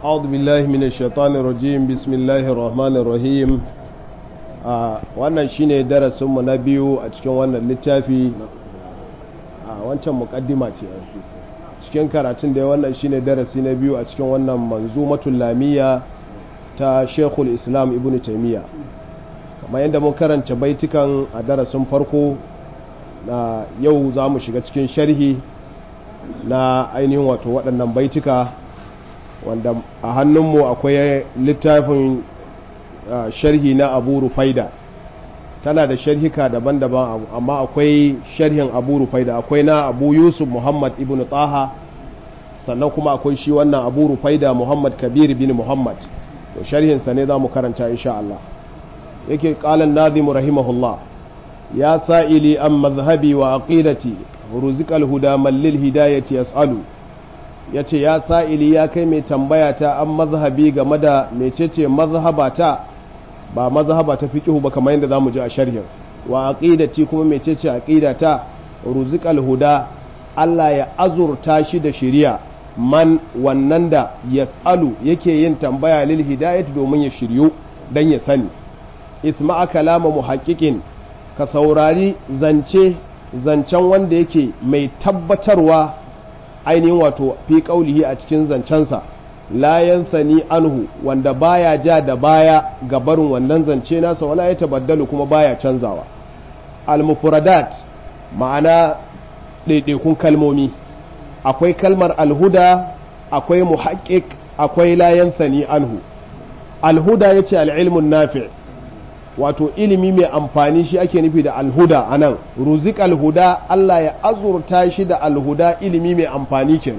أعوذ بالله من الشيطان الرجيم بسم الله الرحمن الرحيم wannan shine darasinmu na biyu a cikin wannan littafi a wancan mukaddima ce cikin karatun da wannan shine darasi na biyu a cikin wannan manzumatul lamiyya ta Sheikhul Islam Ibn Taymiyyah kamar yadda mun karanta baitukan a darasin farko na yau za mu shiga cikin sharhi na ainihin wato waɗannan baituka wanda a hannunmu akwai littafin sharhi na abu rufaida tana da sharhika daban-daban amma akwai sharhin abu rufaida akwai na abu yusuf muhammad ibn taha sannan kuma akwai shi wannan abu rufaida muhammad kabir bin muhammad to sharhinsa ne za mu karanta insha Allah yake kalan nazimu rahimahullah ya sa'ili an mazhabi wa aqidati ruzikal huda mallil hidayati yas'alu ya ce ya sa'ili ya kai mai tambaya ta an mazhabi game da mecece mazhabata ba mazhaba ta fiƙihu ba kamar yadda za mu ji a sharhin wa aqidati kuma mecece aqidata ruzikal huda Allah ya azurta shi da shiriya man wannan da yas'alu yake yin tambaya lil hidayati domin ya shiryu dan ya sani isma'a kalama muhaqqiqin ka saurari zance zancen wanda yake mai tabbatarwa ainihin wato fi kaulihi a cikin zancensa la yansani anhu wanda baya ja da baya ga barin wannan zance nasa wala ya tabaddalu kuma baya canzawa al-mufradat ma'ana ɗaiɗaikun kalmomi akwai kalmar alhuda akwai muhaqqiq akwai la yansani anhu alhuda yace al-ilmun nafi' wato ilimi mai amfani shi ake nufi da alhuda a nan ruzik alhuda Allah ya azurta shi da alhuda ilimi mai amfani kenan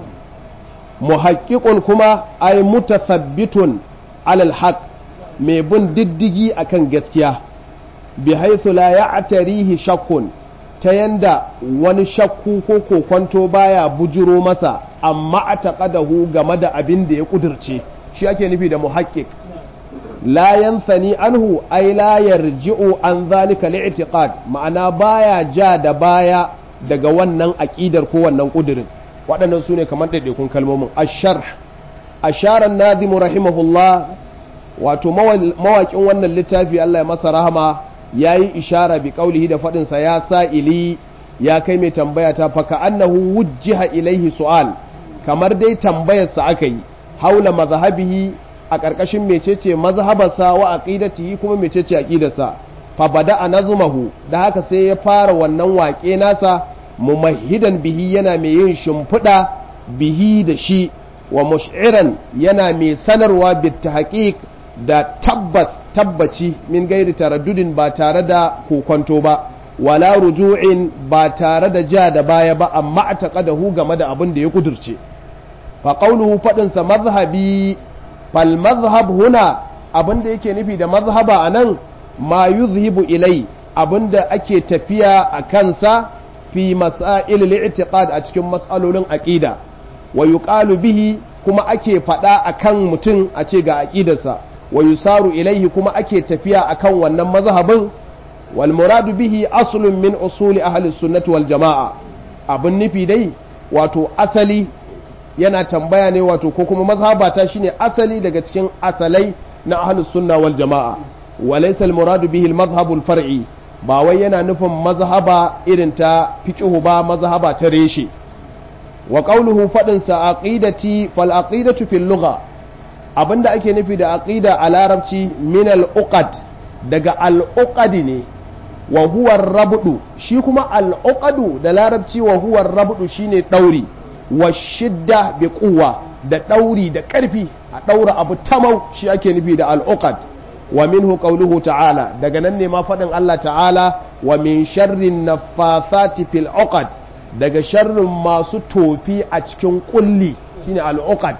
muhakkikun kuma ay mutathabbitun alal haq mai bin diddigi akan gaskiya bi haythu la ya'tarihi shakkun ta yanda wani shakku ko kokonto baya bujiro masa amma ataqadahu game da abin da ya kudirce shi ake nufi da muhakkik la yansani anhu ay la yarji'u an zalika li'tiqad ma'ana baya ja da baya daga wannan aqidar ko wannan kudirin waɗannan su ne kamar ɗaiɗaikun kalmomin asharh asharan nazim rahimahullah wato mawaƙin wannan littafi Allah ya masa rahama yayi ishara bi qaulihi da faɗin sa ya sa'ili ya kai mai tambaya ta fa ka annahu wujjiha ilaihi su'al kamar dai tambayar sa aka yi haula mazhabihi a ƙarƙashin mecece mazhabarsa wa aqidatihi kuma mecece aqidarsa fa bada'a nazmahu da haka sai ya fara wannan waƙe nasa mumahidan bihi yana mai yin shimfiɗa bihi da shi wa mush'iran yana mai sanarwa bit tahqiq da tabbas tabbaci min gairi taraddudin ba tare da kokonto ba wala ruju'in ba tare da ja da baya ba amma a taƙadahu game da abin da ya kudurce fa qawluhu faɗinsa mazhabi fal mazhab huna abinda yake nufi da mazhaba anan ma yuzhibu ilai abinda ake tafiya a kansa fi masail al-i'tiqad a cikin mas'alolin aqida wa yuqalu bihi kuma ake fada akan mutum a ce ga aqidarsa wa yusaru ilaihi kuma ake tafiya akan wannan mazhabin wal muradu bihi aslun min usuli ahli sunnati wal jamaa abin nufi dai wato asali yana tambaya ne wato ko kuma mazhabata shine asali daga cikin asalai na ahlus sunna wal jamaa wa laysa al muradu bihi al madhhabul far'i ba wai yana nufin mazhaba irin ta fiqhu ba mazhaba ta reshe wa qawluhu fadin sa aqidati fal aqidatu fil lugha abinda ake nufi da aqida a larabci min al uqad daga al uqadi ne wa huwa rabdu shi kuma al uqadu da larabci wa huwa rabdu shine dauri wa shidda bi kuwa da ɗauri da ƙarfi a ɗaura abu tamau shi ake nufi da al'uqad wa minhu qawluhu ta'ala daga nan ne ma faɗin Allah ta'ala wa min sharrin naffathati fil uqad daga sharrin masu tofi a cikin kulli shine al'uqad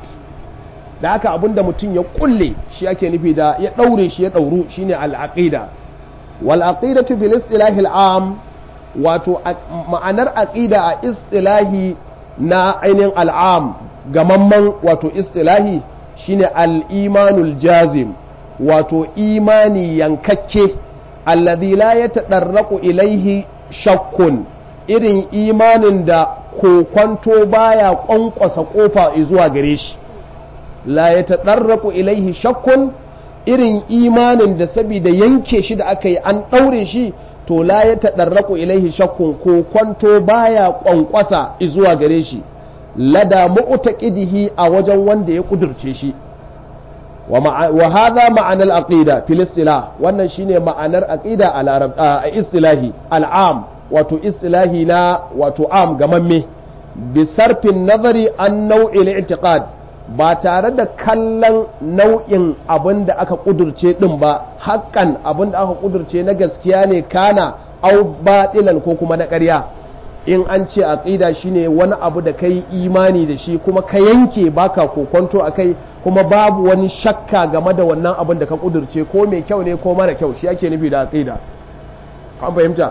da haka abinda mutum ya kulle shi ake nufi da ya ɗaure shi ya ɗauru shine al'aqida wal aqidatu fil istilahi al'am wato ma'anar aqida a istilahi na ainihin al'am gamamman wato istilahi shine al'imanul jazim wato imani yankakke alladhi la ya taɗarraku ilaihi shakkun irin imanin da kokwanto baya ƙwanƙwasa ƙofa zuwa gare shi la yatadarraqu ilaihi shakkun irin imanin da saboda yanke shi da aka yi an ɗaure shi to la ya taɗarraku ilaihi shakkun ko kwanto baya ƙwanƙwasa zuwa gare shi lada mu'taqidihi a wajen wanda ya kudurce shi wa hadha ma'anar aqida fil istilah wannan shine ma'anar aqida a larab a istilahi al'am wato istilahi na wato am gamamme bi sarfin nazari an nau'il i'tiqad ba tare da kallon nau'in abin da aka kudurce din ba hakan abin da aka kudurce na gaskiya ne kana au batilan ko kuma na ƙarya in an ce aqida shine wani abu da kai imani da shi kuma ka yanke baka kokonto akai kuma babu wani shakka game da wannan abin da ka kudurce ko mai kyau ne ko mara kyau shi ake nufi da aqida an fahimta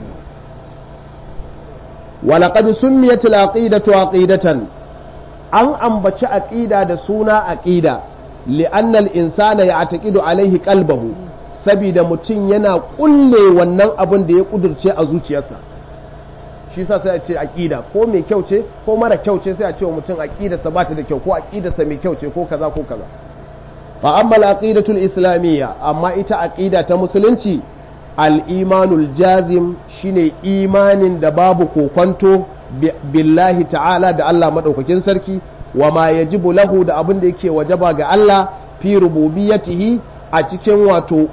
ولقد سميت العقيدة عقيدة an ambaci aƙida da suna aƙida li'annal insana ya ataƙidu alaihi qalbahu sabida mutum yana ƙulle wannan abin da ya ƙudurce a zuciyarsa shi sa sai a ce aƙida ko mai kyau ce ko mara kyau ce sai a ce wa mutum aƙidarsa ba ta da kyau ko aƙidarsa mai kyau ce ko kaza ko kaza fa amma al-aqidatul islamiyya amma ita aƙida ta musulunci al-imanul jazim shine imanin da babu kokonto billahi ta'ala da Allah maɗaukakin sarki wa ma yajibu lahu da abin da yake wajaba ga Allah fi rububiyatihi a cikin wato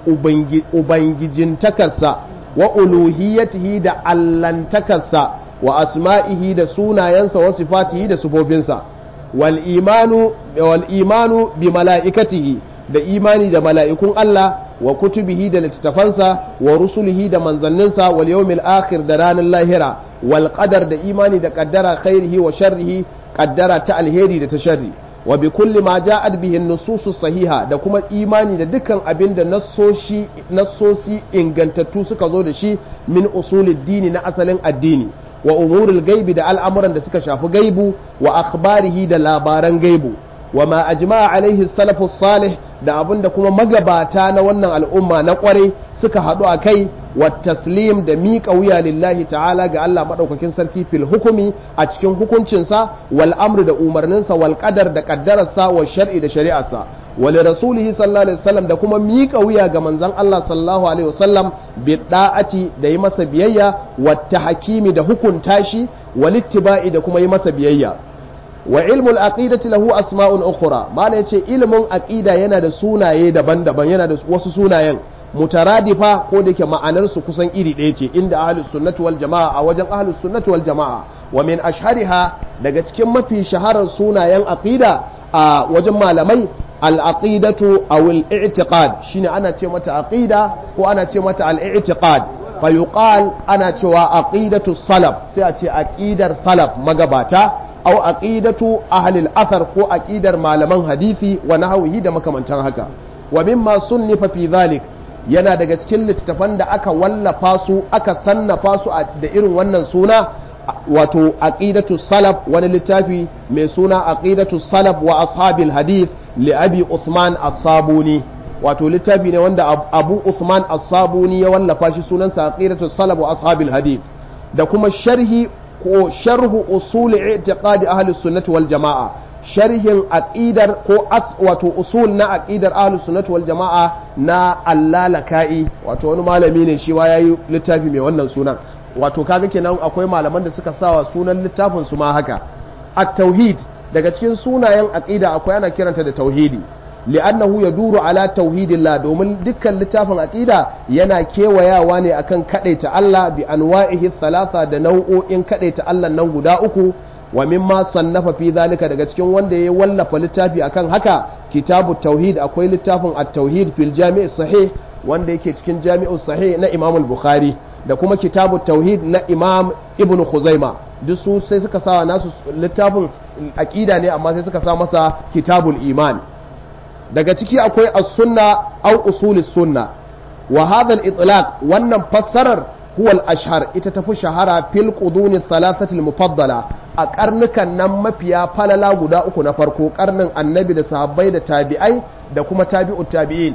ubangijintakarsa wa uluhiyatihi da allantakarsa wa asma'ihi da sunayensa wa sifatihi da sufofinsa wal imanu wal imanu bi mala'ikatihi da imani da mala'ikun Allah wa kutubihi da littattafansa wa rusulihi da manzanninsa wal yawmil akhir da ranar lahira wal qadar da imani da qaddara khairihi wa sharrihi qaddara ta alheri da ta sharri wa bi kulli ma ja'at bihi nususus sahiha da kuma imani da dukkan abin da nassoshi nassosi ingantattu suka zo da shi min usulid dini na asalin addini wa umuril gaibi da al'amuran da suka shafi gaibu wa akhbarihi da labaran gaibu wa ma ajma'a alaihi salafus salih da abin da kuma magabata na wannan al'umma na kwarai suka haɗu a kai wa taslim da miƙa wuya lillahi ta'ala ga Allah maɗaukakin sarki fil hukumi a cikin hukuncinsa wal amru da umarninsa wal qadar da ƙaddararsa wa shar'i da shari'arsa wa li rasulihi sallallahu alaihi wasallam da kuma miƙa wuya ga manzon Allah sallallahu alaihi wasallam bi da'ati da yi masa biyayya wa tahkimi da hukunta shi wal ittiba'i da kuma yi masa biyayya wa ilmul aqidati lahu asma'un ukhra mala yace ilmin aqida yana da sunaye daban-daban yana da wasu sunayen mutaradifa ko da yake ma'anar su kusan iri ɗaya ce inda ahlus sunnati wal jama'a a wajen ahlus sunnati wal jama'a wa min ashhariha daga cikin mafi shaharar sunayen aqida a wajen malamai al aqidatu aw al i'tiqad shine ana ce mata aqida ko ana ce mata al i'tiqad fa yuqal ana cewa aqidatu salaf sai a ce aqidar salaf magabata aw aqidatu ahli al-athar ko aqidar malaman hadisi wa nahwihi da makamantan haka wa mimma sunnifa fi dhalik yana daga cikin littattafan da aka wallafa su aka sannafa su da irin wannan suna wato aqidatu salaf wani littafi mai suna aqidatu salaf wa ashabil hadith li abi uthman as-sabuni wato littafi ne wanda abu uthman as-sabuni ya wallafa shi sunansa aqidatu salaf wa ashabil hadith da kuma sharhi ko sharhu usul i'tiqadi ahli sunnati wal jama'a sharhin aqidar ko as wato usul na aqidar ahli sunnati wal jama'a na allalaka'i wato wani malami ne shi wa yayi littafi mai wannan sunan wato kaga kenan akwai malaman da suka sawa sunan littafin su ma haka at-tauhid daga cikin sunayen aqida akwai ana kiranta da tauhidi li'annahu yaduru ala tauhidillah domin dukkan littafin aqida yana kewayawa ne akan kadaita Allah bi anwa'ihi thalatha da nau'o'in kadaita Allah nan guda uku wa mimma sannafa fi zalika daga cikin wanda ya wallafa littafi akan haka kitabu tauhid akwai littafin at-tauhid fil jami' sahih wanda yake cikin jami'u sahih na Imam al-Bukhari da kuma kitabu tauhid na Imam Ibn Khuzaima duk su sai suka sa nasu littafin aqida ne amma sai suka sa masa kitabul iman daga ciki akwai as-sunna aw usulis sunna wa hadha al-itlaq wannan fassarar huwa al-ashhar ita tafi shahara fil quduni thalathati al-mufaddala a karnukan nan mafiya falala guda uku na farko karnin annabi da sahabbai da tabi'ai da kuma tabi'ut tabi'in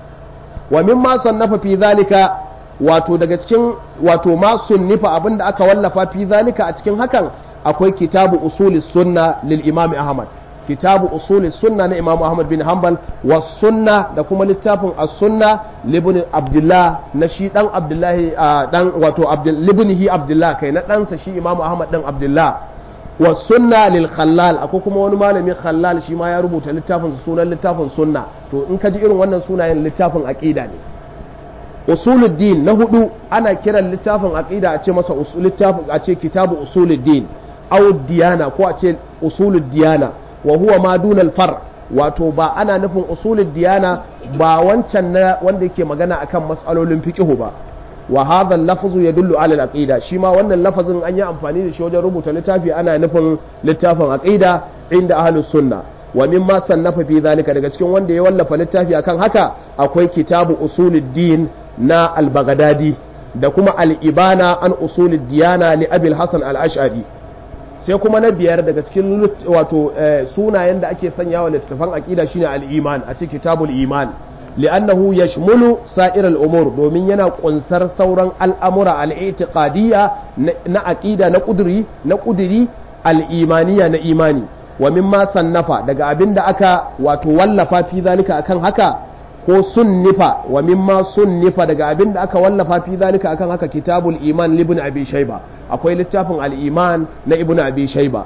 wa mimma sannafa fi zalika wato daga cikin wato ma sunnifa abinda aka wallafa fi zalika a cikin hakan akwai kitabu usulis sunna lil imam ahmad kitabu usuli sunna na imamu ahmad bin hanbal wa sunna da kuma littafin as-sunna libni abdullah na shi dan abdullahi dan wato libnihi abdullah kai na ɗansa shi imamu ahmad dan abdullah wa sunna lil khallal akwai kuma wani malami khallal shi ma ya rubuta littafin sunan littafin sunna to in ka ji irin wannan sunayen littafin aqida ne usuluddin na hudu ana kiran littafin aqida a ce masa littafin a ce kitabu usuluddin aw diyana ko a ce usulud diyana wa huwa ma dunal far wato ba ana nufin usulud diyana ba wancan na wanda yake magana akan mas'alolin fiqh ba wa hadha al-lafzu yadullu ala al-aqida shi ma wannan lafazin an yi amfani da shi wajen rubuta littafi ana nufin littafin aqida inda ahlus sunna wa mimma sannafa fi zalika daga cikin wanda ya wallafa littafi akan haka akwai kitabu usuluddin na al-baghdadi da kuma al-ibana an usulid diyana li abil hasan al-ash'ari sai kuma na biyar daga cikin wato sunayen da ake sanya wa littattafan aqida shine al-iman a cikin kitabul iman li'annahu yashmulu sa'ir al-umur domin yana kunsar sauran al'amura al-i'tiqadiyya na aqida na kuduri na kuduri al-imaniya na imani wa mimma sannafa daga abinda aka wato wallafa fi zalika akan haka ko sunnifa wa mimma sunnifa daga abin da aka wallafa fi zalika akan haka kitabul iman libn abi shayba akwai littafin al-iman na ibn abi shayba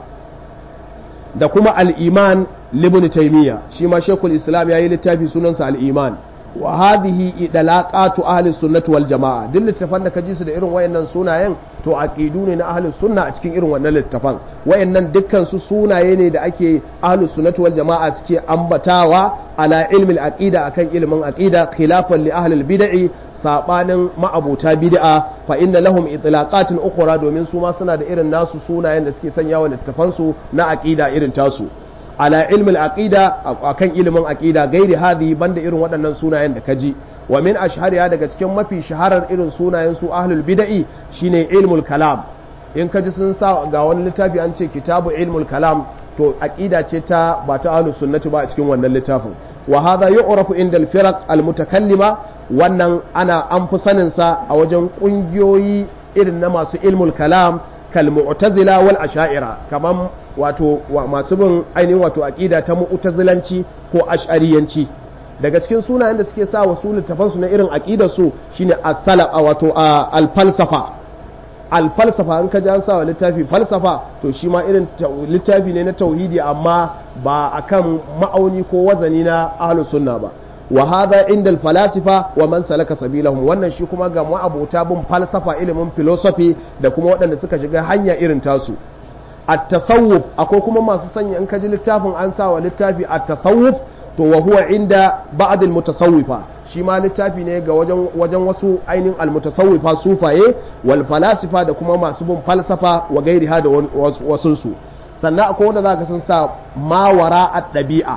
da kuma al-iman libn taymiya shi ma shekul islam yayi littafi sunansa al-iman wa hadhihi idlaqatu ahli sunnati wal jamaa duk littafan da ka ji su da irin wayannan sunayen to aqidu ne na ahli sunna a cikin irin wannan littafan wayannan dukkan su sunaye ne da ake ahli sunnati wal jamaa suke ambatawa ala ilmi al-aqida akan ilmin aqida khilafan li ahli al-bid'i sabanin ma'abuta bid'a fa inna lahum itlaqatin ukhra domin su ma suna da irin nasu sunayen da suke sanyawa littafan su na aqida irin tasu ala ilmin aqida akan ilimin aqida gairi hadhi banda irin waɗannan sunayen da kaji wa min ashhariya daga cikin mafi shaharar irin sunayen su ahlul bid'i shine ilmul kalam in kaji sun sa ga wani littafi an ce kitabu ilmul kalam to aqida ce ta ba ta ahlus sunnati ba a cikin wannan littafin wa hadha yu'rafu inda al-firaq al-mutakallima wannan ana an fi sanin sa a wajen kungiyoyi irin na masu ilmul kalam kal mu'tazila wal asha'ira kaman wato masu bin ainihin wato aqida ta mu'tazilanci ko ash'ariyanci daga cikin sunayen da suke sa wasu littafan su na irin aqidar su shine as-salaf wato al-falsafa al-falsafa an ka ji an sa wa littafi falsafa to shi ma irin littafi ne na tauhidi amma ba akan ma'auni ko wazani na ahlus sunna ba wa hadha inda al-falasifa wa man salaka sabilahum wannan shi kuma ga abota bin falsafa ilimin philosophy da kuma waɗanda suka shiga hanya irin tasu at-tasawuf akwai kuma masu sanya in ka ji littafin an sa wa littafi at-tasawuf to wa huwa inda ba'd al-mutasawwifa shi ma littafi ne ga wajen wajen wasu ainihin al-mutasawwifa sufaye wal falasifa da kuma masu bin falsafa wa gairiha da wasun su sannan akwai wanda zaka san sa mawara at-dabi'a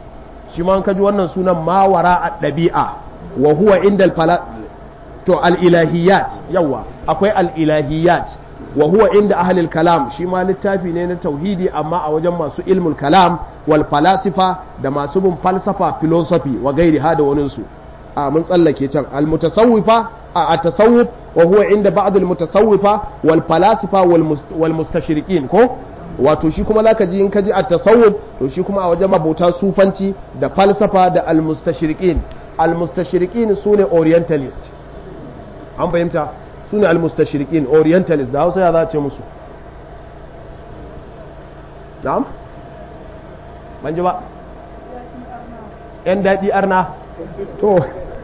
shi ma ka ji wannan sunan mawara at-dabi'a wa huwa inda al to al-ilahiyat yawa akwai al-ilahiyat wa huwa inda ahlil kalam shi ma littafi ne na tauhidi amma a wajen masu ilmul kalam wal falasifa da masu bin falsafa philosophy wa gairi ha da wani su a mun tsallake can al mutasawwifa a at-tasawuf wa huwa inda ba'd al mutasawwifa wal falasifa wal mustashriqin ko wato shi kuma zaka ji in ka ji at-tasawuf to shi kuma a wajen mabota sufanci da falsafa da al mustashriqin al mustashriqin sune orientalist an fahimta su ne almustashirikin orientalist da hausa ya za a ce musu na'am ban ji ba yan daɗi arna to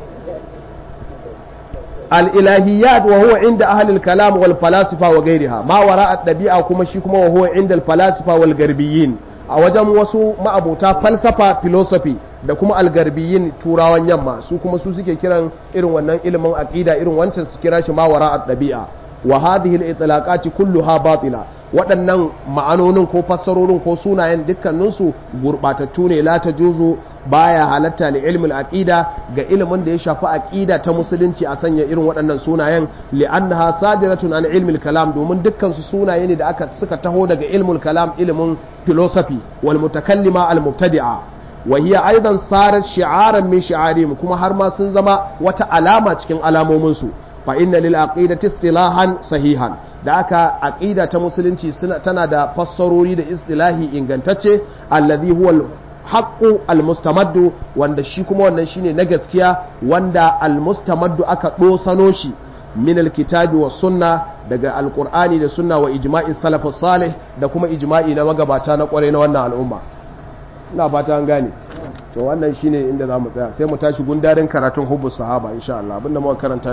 al'ilahiyat wa huwa inda ahalil kalam wal falasifa wa gairiha ma wara a ɗabi'a kuma shi kuma wa huwa inda falasifa wal garbiyin a wajen wasu ma'abota falsafa philosophy da kuma algarbiyin turawan yamma su kuma su suke kiran irin wannan ilimin aqida irin wancan su kira shi ma wara at-dabi'a wa hadhihi al-itlaqati kulluha batila waɗannan ma'anonin ko fassarorin ko sunayen dukkanin su gurbatattu ne la tajuzu baya halatta li ilmin aqida ga ilimin da ya shafi aqida ta musulunci a sanya irin waɗannan sunayen li'annaha sadiratun an ilmil kalam domin dukkan su sunaye ne da aka suka taho daga ilmul kalam ilimin philosophy wal mutakallima al mubtadi'a wa hiya aidan sarat shi'aran min shi'arihim kuma har ma sun zama wata alama cikin alamomin su fa inna lil aqidati istilahan sahihan da aka aqida ta musulunci suna tana da fassarori da istilahi ingantacce allazi huwa haqqu almustamaddu wanda shi kuma wannan shine na gaskiya wanda almustamaddu aka dosano shi min alkitabi was sunna daga alqur'ani da sunna wa ijma'i salafus salih da kuma ijma'i na magabata na kware na wannan al'umma ina fata an gane to wannan shine inda zamu tsaya sai mu tashi gundarin karatun hubbus sahaba insha Allah abinda muka karanta